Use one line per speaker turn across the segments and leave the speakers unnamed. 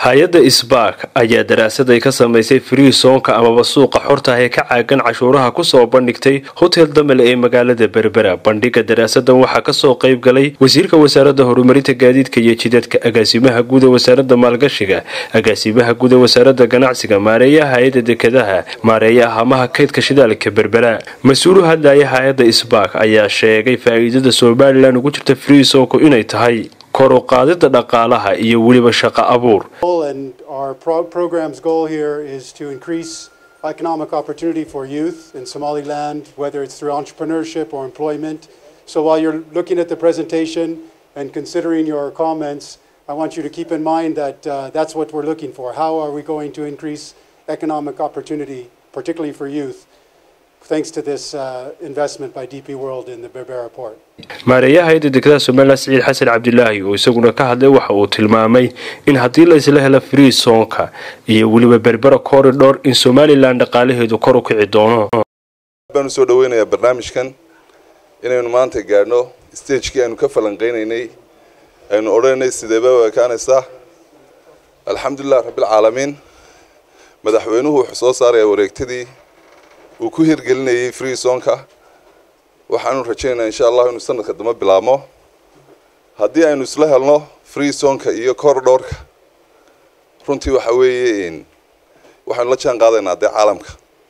hay-adda isbaak ayaa daraasad ay ka samaysay friisonka amaba suuqa xorta ah ee ka caagan cashuuraha kusoo bandhigtay hotel damel ee magaalada berbera bandhiga daraasadan waxaa kasoo qayb galay wasiirka wasaaradda horumarinta gaadiidka iyo jidadka agaasimaha guud ee wasaaradda maalgashiga agaasimaha guud ee wasaaradda ganacsiga maareeyaha hay-adda dekadaha maareeyaha hamaha kaydka shidaalka berbera mas-uulu hadlaya hay-adda isbaak ayaa sheegay faa-iidada somalilan ugu jirta friisonku inay tahay kor u qaadida dhaqaalaha iyo weliba shaqo abuur
And our pro- program's goal here is to increase economic opportunity for youth in Somaliland, whether it's through entrepreneurship or employment. So while you're looking at the presentation and considering your comments, I want you to keep in mind that uh, that's what we're looking for. How are we going to increase economic opportunity, particularly for youth, thanks to this uh, investment by DP World in the Berbera port?
maareeyaha hay-adda dekadaha somalilan siciid xasan cabdilaahi oo isaguna ka hadlay waxa uu tilmaamay in haddii la isla helo friisonka iyo weliba berbera corridor in somalilan dhaqaalaheedu kor u kici doono
baanu soo dhaweynayaa barnaamijkan inaynu maanta gaadhno stagekii aynu ka falanqeynaynay aynu odhanaynay sideeba u ekaanaysaa alxamdulilah rabbilcaalamiin madaxweynuhu wuxuu soo saarayaa wareegtadii uu ku hirgelinayay freesonka waxaanu rajaynayaa insha allahu inuu sanadka dambe bilaabmo haddii aynu isla helno freesonka iyo corridorka runtii waxa weeye waxaynu la jaan qaadaynaa dee caalamka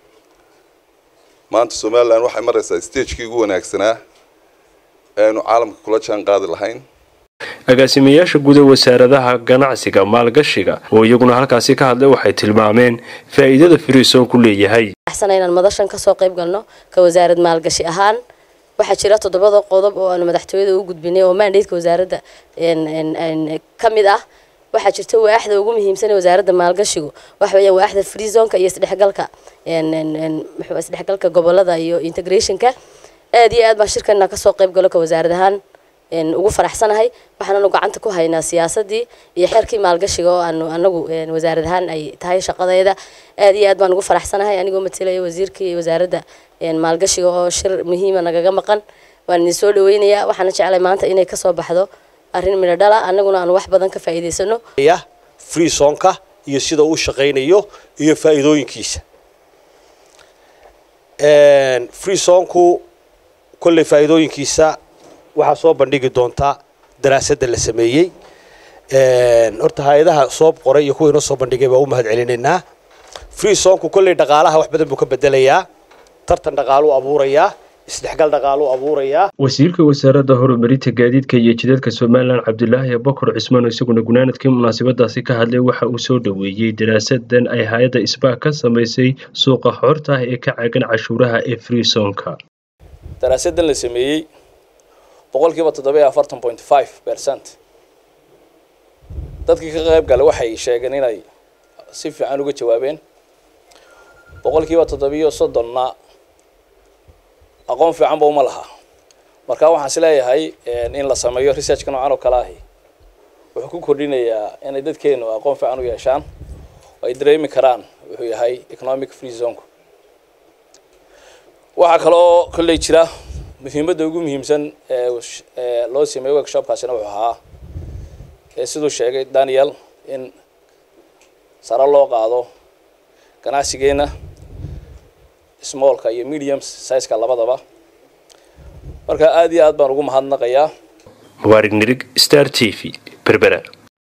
maanta somalilan waxay maraysaa stagekii ugu wanaagsanaa ee aynu caalamka kula jaan qaadi lahayn
agaasimayaasha guud ee wasaaradaha ganacsiga maalgashiga oo iyaguna halkaasi ka hadlay waxay tilmaameen faa-iidada friisonku leeyahay
axsana inaan madashan kasoo qayb galno ka wasaarad maalgashi ahaan waxaa jira toddobada qodob oo aanu madaxtooyada u gudbinay oo mandatka wasaaradda ka mid ah waxaa jirta waaxda ugu muhiimsan ee wasaaradda maalgashigu waxa weeyaan waaxda freezonka iyo isdhexgalka muxuu isdhexgalka gobolada iyo integrationka aad iyo aad baan shirkana kasoo qayb galo ka wasaarad ahaan ugu faraxsanahay waxaananu gacanta ku haynaa siyaasadii iyo xeerkii maalgashiga oo aanu anagu wasaarad ahaan ay tahay shaqadeeda aad iyo aad baan ugu faraxsanahay anigoo matalaya wasiirkii wasaaradda maalgashiga oo shir muhiima nagaga maqan waan idin soo dhaweynayaa waxaana jeclay maanta inay kasoo baxdo arrin midho dhala annaguna aanu wax badan ka faa'iidaysano
freesonka iyo sida uu shaqaynayo iyo faa'iidooyinkiisa freesonku kolley faa'iidooyinkiisa waxaa soo bandhigi doontaa daraasadda la sameeyey horta hay-adaha soo qoray iyo kuwa inoo soo bandhigay baa u mahad celinaynaa freesonku kolley dhaqaalaha wax badan buu ka bedelayaa tartan dhaqaaluu abuurayaa isdhexgal dhaqaaluu abuurayaa
wasiirka wasaaradda horumarinta gaadiidka iyo jidadka somalilan cabdilaahi bokor cismaan isaguna gunaanadkii munaasabadaasi ka hadlay waxa uu soo dhoweeyey daraasadan ay hay-adda isbaak ka samaysay suuqa xorta ah ee ka caagan cashuuraha ee freesonka
daraasadan la sameeyey boqolkiiba toddoba iyo afartan point five percent dadkii ka qayb galay waxay sheegeen inay si fiican uga jawaabeen boqolkiiba toddobiyo soddonna aqoon fiicanba uma laha marka waxaan is leeyahay in la sameeyo researchka noocan oo kale ahi wuxuu ku kordhinayaa inay dadkeenu aqoon fiican u yeeshaan oo ay dareemi karaan wuxuu yahay economic free zonku waxaa kaloo kolley jira muhiimadda ugu muhiimsan ee loo sameeyey workshopkaasina wuxuu ahaa ee siduu sheegay daniel in sare loo qaado ganacsigeena smallka iyo medium sizeka labadaba marka aada iyo aad baan ugu mahadnaqayaa
mubaarig nirig star t v berbera